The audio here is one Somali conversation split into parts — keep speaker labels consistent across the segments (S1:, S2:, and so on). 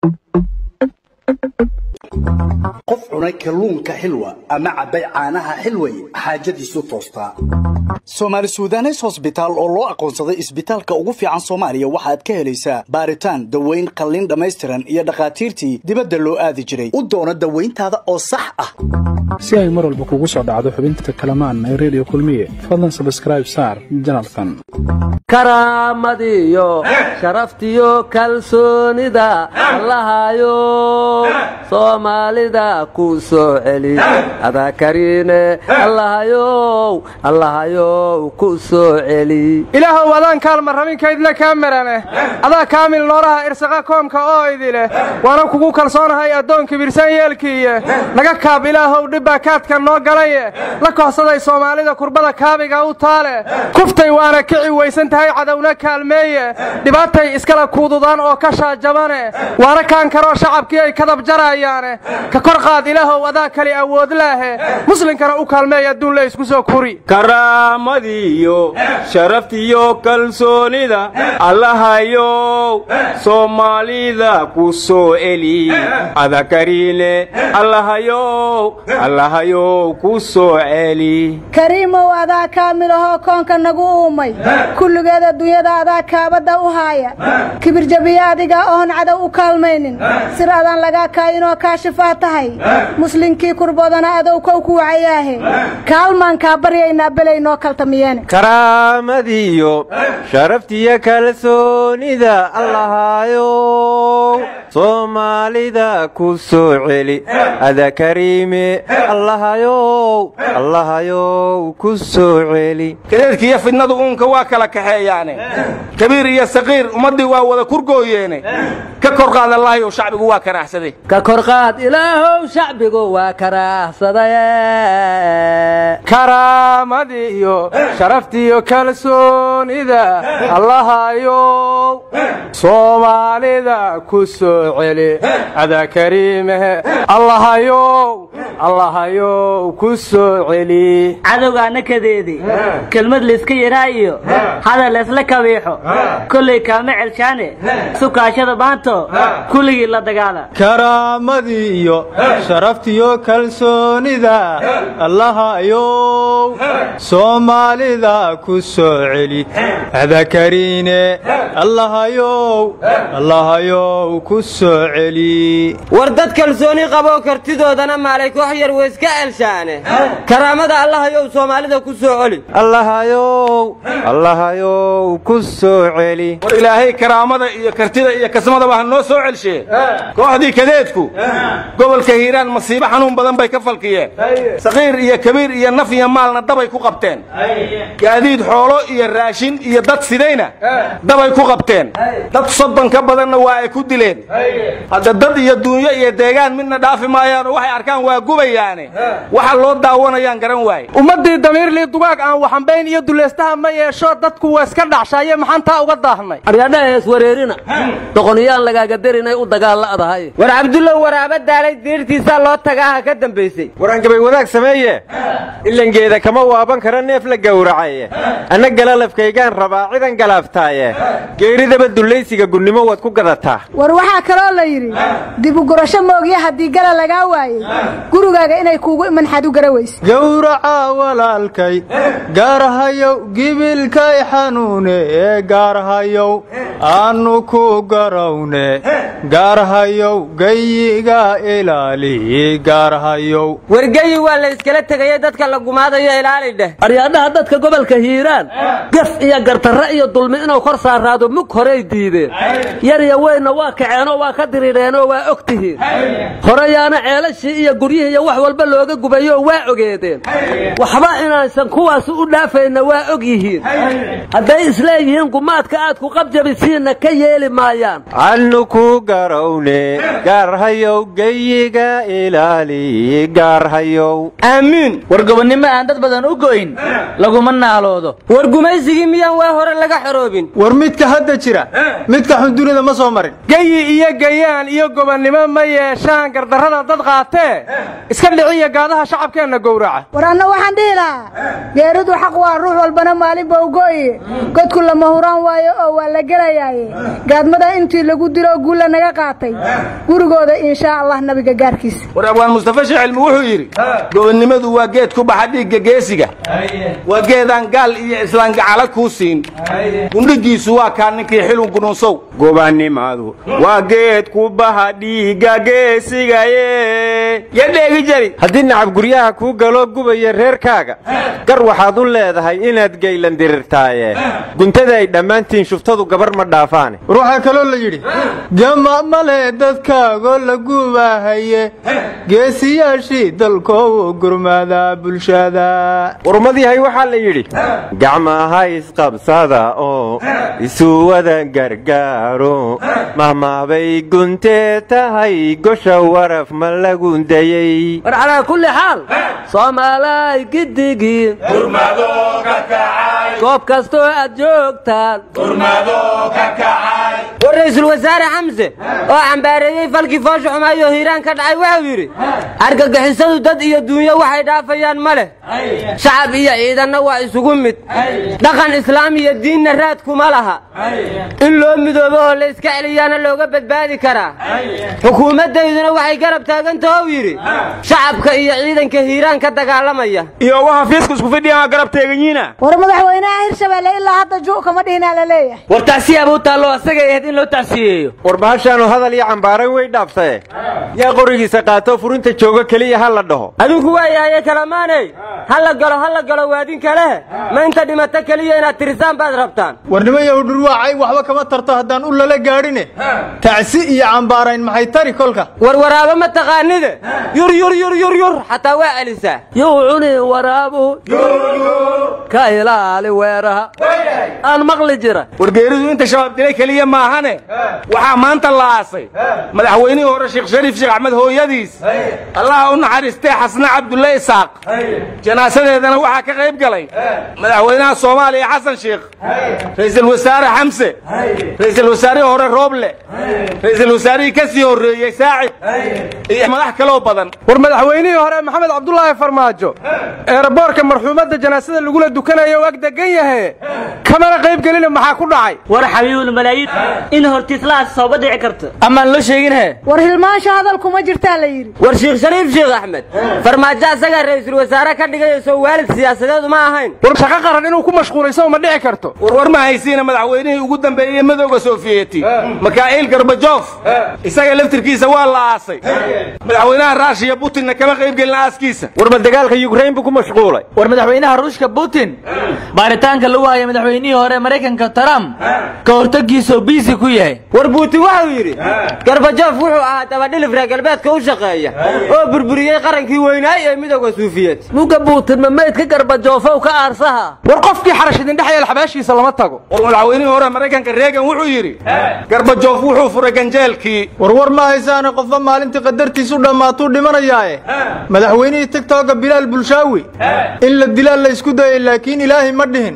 S1: qof cunay kalluunka xilwa ama cabbay caanaha xilway xaajadiisu toostaa soomaali suudanes hosbitaal oo loo aqoonsaday isbitaalka ugu fiican soomaaliya waxaad ka helaysaa baaritaan daweyn qalliin dhammaystiran iyo dhakhaatiirtii dibadda loo aadi jiray u doono dawayntaada oo sax ah
S2: si ay mar walba kugu soo dhacdo xubinta kalamaan ee redio kulmiye fadlan sabskraib saar janalkan
S3: karaamadiyo sharaftiyo kalsoonida allahayo soomaalida ku soo celi adaa kariine allahayow allahayow ku soo celi
S4: ilaahow adaan kaalma rabinkaydna kaa marane adaa kaamil nooraha irsaqa koomka oo idileh waana kugu kalsoonahay addoon kibirsan yeelkiiye naga kaab ilaahow dhibbaa kaadka noo galaye la kohsaday soomaalida kurbada kaabiga u taale kuftay waana kici weysan tahay cadowna kaalmeeye dhibaatay iskala kuududaan oo ka shaajabane waana kaan karoo shacabkii ay kadab jarayaane ka kor qaad ilaahow adaa kali awoodlaahe muslinkana u kaalmeey adduun la isku soo kuri
S5: karaamadiyo sharaftiyo kalsoonida allahayow soomaalida ku soo eli adakariine allahayow allahayow ku soo celi
S6: kariimow adaa kaamilahoo koonka nagu uumay kulligeed adduunyada adaa kaabadda u haaya kibirjabiye adiga oon cadow u kaalmaynin sir adaan lagaa kaayinoo kaashifaa tahay muslinkii kurboodana adow kow ku wacayaahe kaalmaan kaa baryaynaa belay noo kaltamiyeene
S5: karaamadiyo sharaftiyo kalsoonida allahayow soomaalida ku soo celi ada kariime allahayow allahayow ku soo celi
S7: kadeedkiiyo fidnadu uunka waa kala kaxeeyaane kabiir iyo saqiir ummaddii waa wada kurgooyeene ka kor qaad allahayow shacbigu waa karaahsaday
S3: ka kor qaad ilaahow shacbigu waa karaahsadaye
S4: karaamadiyo sharaftiyo kalsoonida allahayow soomaalida ku soo celi adaa kariimehe allahayow allahayow ku soo celi
S8: cadowgaana kadeedi kelmad layska yaraa iyo hadal laysla kabiixo kollay kaama celshaane sukaashada maanto kulligii la dagaala
S5: karaamadiyo sharaftiyo kalsoonida allahayow soomaalida ku soo celi adakariine allahayow allahayow ku soo celi
S9: war dad kalsooni qaboo kartidoodana maalay koox yar weyska elshaane karaamada allahayow soomaalida ku soo celi
S5: allahayow allahayow ku soo celi
S7: war ilaahay karaamada iyo kartida iyo kasmadaba ha noo soo celshee kooxdii kadeedku gobolka hiiraan masiibo xanuun badan bay ka falkiyeen saqiir iyo kabiir iyo naf iyo maalna dabay ku qabteen gaadiid xoolo iyo raashin iyo dad sidayna dabay ku qabteen dad soddon ka badanna waa ay ku dileen hadda dad iyo duunyo iyo deegaan midna dhaafi maayaanoo waxay arkaan waa gubayaane waxa loo daawanayaan garan waaye
S4: ummaddii damiirlii dugaag aan waxambayn iyo dulaystaha ma yeesho dadku waa iska dhaxshaaye maxaan taa uga daahnay
S3: aryadhaha iswareerina doqoniyaan lagaaga darinay u dagaalla'dahay
S9: war cabdullow waraaba daalay diirtiisaa loo tagaaha ka dambaysay
S5: warangabay wadaag sameeye ilangeeda kama waaban kara neef la gowracaye anna galalafkaygaan rabaa cidan galaaftaaye geeridaba dullaysiga gunnimo waad ku gadataa
S6: war waxaa kaloo la yidhi dibugurasho moogya haddii gala lagaa waayey gurigaaga inay kuugu imanxad u gara weyse
S5: gowraca walaalkay gaarhayow gibilkay xanuune ee gaarhayow aannu ku garawne gaarhayow geyiga ilaali gaarhayow
S9: wargeyi waa la iskala tegayey dadka la gumaadayo ilaali dheh
S3: aryaadhaha dadka gobolka hiiraan gaf iyo gartarre iyo dulmi inuu kor saaraado mug horey diideen yar iyo weynna waa kaceenoo waa ka diridheenoo waa og tihiin horeyaana ceelashii iyo guryihii iyo wax walba looga gubayoo waa ogeedeen waxba inaysan kuwaas u dhaafayna waa og yihiin hadday isleeyihiin gumaadka aad ku qabjabisiinna ka yeeli maayaan
S5: annu ku garawne gaarhayow geyiga ilaali gaarhayow
S8: aamiin war gobonnimo aan dad badan u go'in laguma naaloodo
S9: war gumaysigii miyaan waa hore laga xoroobin
S5: war midka hadda jira midka xun dunida ma soo marin
S4: geyi iyo gayaan iyo gobonnimo ma yeeshaan gardarrada dad qaatee iska dhiciya gaadaha shacabkeenna gowraca
S6: war anna waxaan dhihi lahaa geeridu xaq waa ruux walbana maalin ba ugo'ye godku lama huraan waayo oo waa la gelayaaye gaadmada intii lagu dilo guulla naga qaatay gurigooda inshaa allah nabiga gaarkiisa
S7: war abwaan mustafa shicilmi wuxuu yidhi gobonnimadu waa geed ku baxa dhiigga geesiga waa geedaan gaal iyo islaan gacala kuu siin gundhigiisu waa kaa ninkii xilun gununsow
S5: gobannimadu waa geed ku baha dhiigga geesigaye ya dheegi jari haddii nacab guryaha kuu galo gubaya reerkaaga gar waxaad u leedahay inaad geylan dirirtaaye guntada ay dhammaantiin shuftadu gabar ma dhaafaane
S10: war waxaa kaloo la yidhi gama male dadkaagoo la gubahaye geesiyaashii dalkoowu gurmada bulshada
S5: warumad yahay waxaa la yidhi gacmaha isqabsada oo isu wada gargaaro mahmaabay guntee tahay gosha waraf ma la gundayey
S3: war calaa kulli xaal soomaalay giddigiin goob kastoo aad joogtaan
S9: war ra'iisul wasaare xamse oo cambaareeyey falkii foosha xumaayoo hiiraan ka dhacay wuxuu yidhi argagixisadu dad iyo duunyo waxay dhaafayaan ma leh shacab iyo ciidanna waa isugu mid dhaqan islaam iyo diinna raad kuma laha in loo midoobo oo la iska celiyaana looga badbaadi karaa xukuumaddayduna waxay garab taagantaha u yidhi shacabka iyo ciidanka hiiraan ka dagaalamaya
S5: iyo waxa fiisku isku fidhiyaa garab teeganyiina
S6: war madaxweynaha hirshabelle ilaa hadda ju kama dhihinaa la leeyahay
S3: war tacsiyaabuu taallo asagay ahayd in loo tacsiyeeyo
S5: war bahashaanu hadal iyo cambaaran way dhaafsaye yaa qorigiisa qaato furinta jooga keliya ha la dhaho
S9: adinku waa yahaye kalamaaney ha la galo ha la galo waadinka leh ma inta dhimato keliya inaad tirisaan baad rabtaan
S10: warnimayow dhurwaacay waxba kama tarto haddaan u lala gaadhine tacsi iyo cambaarayn maxay tari kolka
S9: warwaraabo ma taqaanide yur yur yur yur yur xataa waa celisaa
S3: yuu cuni waraabu ka ilaali weeraha aan maqli jira
S7: wargeeridu inta shabaab dilay keliya maahane waxaa maanta la aasay madaxweynihii hore sheekh shariif sheekh axmed hooyadiis allaha u naxariistee xasne cabdulle isaaq janaasadeedana waxaa ka qayb galay madaxweynaha soomaaliya xasan sheekh ra'iisul wasaare xamse ra'iisul wasaarihii hore rooble ra'iisul wasaarihii ka sii horreeyey saacid iyo madax kaloo badan
S4: war madaxweynihii hore maxamed cabdulaahi farmaajo eeraboorka marxuumadda janaasada lagula dukanayo u ag degan yahe kamana qayb gelina maxaa ku dhacay
S8: war xabiibul malaayiin in hortiislahaas sooba dhici karto
S9: amaan loo sheegin he
S6: war hilmaansha hadal kuma jirtaa la yidhi
S9: war sheekh shariif sheekh axmed farmaajo asagaa ra'iisul wasaare ka dhigaya soo waalid siyaasadeedu ma ahayn
S4: war shaqo qaran inuu ku mashquulayso ma dhici karto
S7: warwar ma haysiina madaxweynihii ugu dambeeyey madowga sofiyeeti makaa'il garbajof isaga laftirkiisa waa la aasay madaxweynaha raashiya butinna kama qayb gelin aaskiisa
S5: war ma dagaalka yukrain buu ku mashquulay
S11: war madaxweynaha ruushka putin baaritaanka lagu haya madaxweynihii hore maraykanka trump ka hortagiisoo biisi ku yahay
S9: war buutin waxau yidhi garbajof wuxuu ahaa dabadhilif reer galbeedka u shaqeeya oo burburiyey qarankii weynaay ee midowda suufiyeed
S3: muga buutin ma meydka garbajoofow ka aarsaha
S4: war qofkii xarash idindhex yeel xabaashiisa lama tago
S7: war madaxweynihii hore maraykanka reegan wuxuu yidhi garbajof wuxuu furay ganjeelkii
S10: warwar ma haysaane qofba maalintii qadartiisu dhammaatuu dhimanayaae madaxweynihii tigtooga bilaal bulshaawi in la dilaa la isku dayay laakiin ilaahay ma dhihin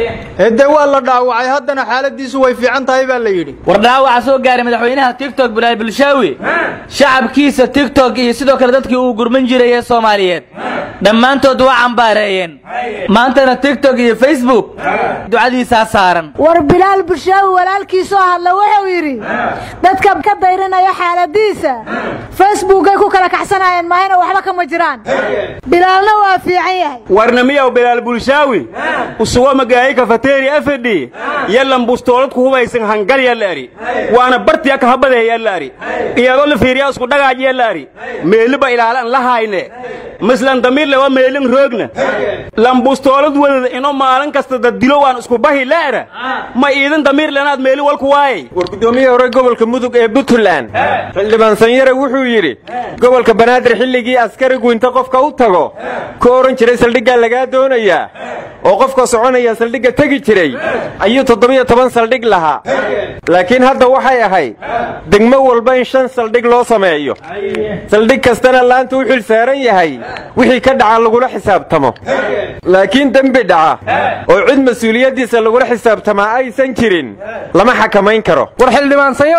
S10: ee dee waa la dhaawacay haddana xaaladiisu way fiican tahay baa la yidhi
S11: war dhaawaca soo gaaray madaxweynaha tigtok bilaal bulshaawi shacabkiisa tigtok iyo sidoo kale dadkii uu gurman jiray ee soomaaliyeed dhammaantood waa cambaareeyeen maantana tigtok iyo facebook ducadiisaa saaran
S6: war bilaal bulshaawi walaalkiisoo hadla wuxuu yidhi dadka ka dayrinaya xaaladiisa facebookay ku kala kaxsanayeen maahina waxba kama jiraan bilaalna waa fiican yahay
S5: warnamiyow bilaal bulshaawi usugo magaayi kafateeri afadhi yallan bustoolad ku hubaysan hangal yalla ari waana bartiya kahabadee yalla ari iyadoo la fiiriya isku dhagaaj yalla ari meeliba ilaalan la hayne mislan damiirle waa meelin roogna lan bustoolad wadada ino maalin kasta dadilo waan isku bahi leera ma iidin damiir lenaad meeli walku waayay war gudoomiyihii hore gobolka mudug ee puntland xildhibaan sanyare wuxuu yidhi gobolka banaadir xilligii askarigu inta qofka u tago ku odhan jiray saldhiggaa lagaa doonayaa oo qofka soconaya saldhigga tegi jiray ayuu toddobiyo toban saldhig lahaa laakiin hadda waxay ahayd degmo walba in shan saldhig loo sameeyo saldhig kastana laanta u xil saaran yahay wixii ka dhaca lagula xisaabtamo laakiin dembi dhaca oo cid mas-uuliyaddiisa lagula xisaabtamaa aysan jirin lama xakamayn karo
S4: war xildhibaan sanyaro ayaan la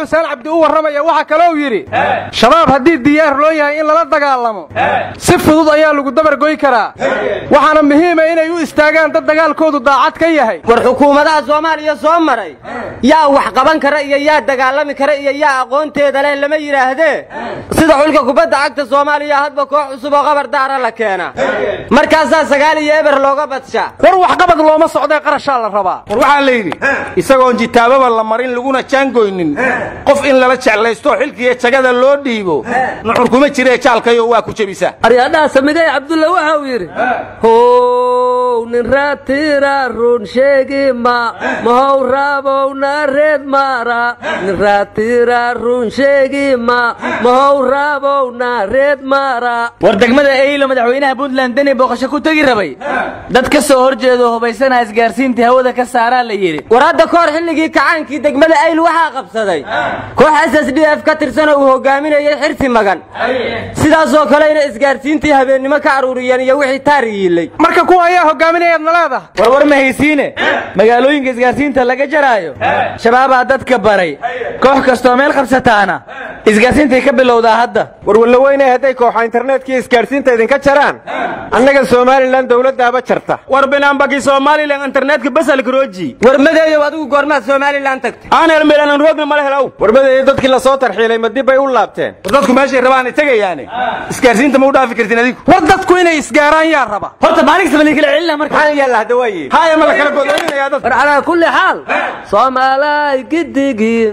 S4: xuseen cabdi u warramaya waxaa kalou yidhi shabaab haddii diyaar loo yahay in lala dagaalamo si fudud ayaa lagu dabargoy karaa waxaana muhiima inay u istaagaan dad dagaalkoodu daacad ka yahay
S9: war xukuumadaha soomaaliya soo maray yaa wax qaban kara iyo yaa dagaalami kara iyo yaa aqoonteeda leh lama yidhaahdee sida xulka kubadda cagta soomaaliya hadba koox cusub oo qabar daara la keena markaasaa sagaal iyo eber looga badsha
S4: war waxqabad looma socdee qarashaa la rabaa
S7: war waxaa la yidhi isagoon jitaababa la marin laguna jaangoynin qof in lala jeclaysto xilkiiyo jagada loo dhiibo nuxur kuma jiree jaalkayo waa ku jebisa
S3: aryadhaha samigay cabdulla waxa uu yidhi how nin raatira run sheegi ma mahow raabowna reed maara nin raatira run sheegi ma mahow raabowna reed maara
S11: war degmada eylo madaxweynaha puntland deni booqasho ku tegi rabay dad ka soo hor jeedo hubaysana isgaarsiintii hawada ka saaraa la yidhi
S9: war hadda ka hor xilligii kacaankii degmada ayl waxaa qabsaday koox s s d f ka tirsanoo uu hogaaminayay xirsi magan sidaasoo kalena isgaarsiintii habeennimo ka aruuriyeen iyo wixii taar yiilay
S4: marka kuwa ayaa hogaaminayaad na leedaha
S11: war war ma haysiine magaalooyinka isgaarsiinta laga jaraayo shabaabaa dadka baray koox kastoo meel qabsataana isgaarsiintay ka bilowdaa hadda
S12: war wallaweyne hadday kooxa internetkii isgaarsiinta idinka jaraan annaga somalilan dowladdaaba jarta
S5: war binaanbaki somalilan internetka basalkarooji
S9: war madeeyow adigu goormaad somalilan tagtay
S5: aan helmeelanan roogna mala helaw
S12: warmadeeyo dadkii la soo tarxiilay ma dib bay u laabteen
S7: war dadku meeshay rabaanay tegayaane isgaarsiinta ma u dhaafi kartin adigu
S4: war dadku inay isgaaraan yaa raba
S11: horta maalin kasta kala celina marka
S12: maxaa yaalla hadda waaye
S7: haya ma la kala godooninayaa dad
S3: war calaa kulli xaal soomaalay gidigii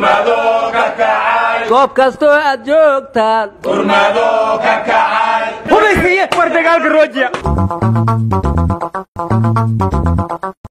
S3: goob kastoo aad joogtaan
S5: hubaysiiye war dagaalka roojiya